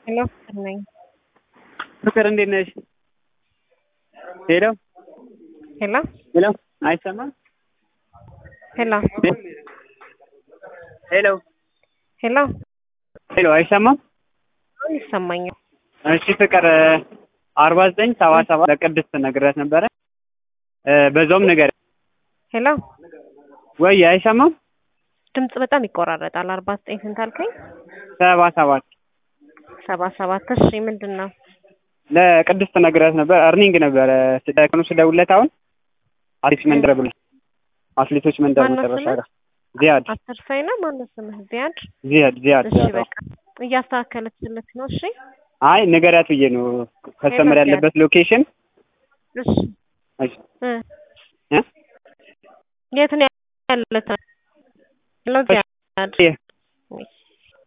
ሄሎ ፍቅር ነኝ። ፍቅር እንዴት ነሽ? ሄሎ ሄሎ ሄሎ አይሰማም? ሄሎ ሄሎ ሄሎ ሄሎ አይሰማም? አሁን ይሰማኛል። እሺ ፍቅር አርባ ዘጠኝ ሰባ ሰባት ለቅድስት ነግሬያት ነበረ እ በዛውም ነገር ሄሎ ወይ አይሰማም? ድምጽ በጣም ይቆራረጣል። አርባ ዘጠኝ ስንት አልከኝ? ሰባ ሰባት ሰባ ሰባት እሺ ምንድን ነው? ለቅድስት ነግሬያት ነበር። እርኒንግ ነበረ ቀኑ ስደውልለት አሁን አትሌቶች መንደር ብሎ አትሌቶች መንደር ማነው መጨረሻ ስምህ? ጋር ዚያድ አስር ሳይ ነው ማነው ስምህ? ዚያድ ዚያድ ዚያድ እሺ ዚያድ በቃ እያስተካከለችለት ነው። እሺ አይ ንገሪያት ብዬ ነው ከስተመር ዚያድ። ያለበት ሎኬሽን እሺ እሺ እ እ የት ነው ያለችው? ሄሎ ዚያድ የ-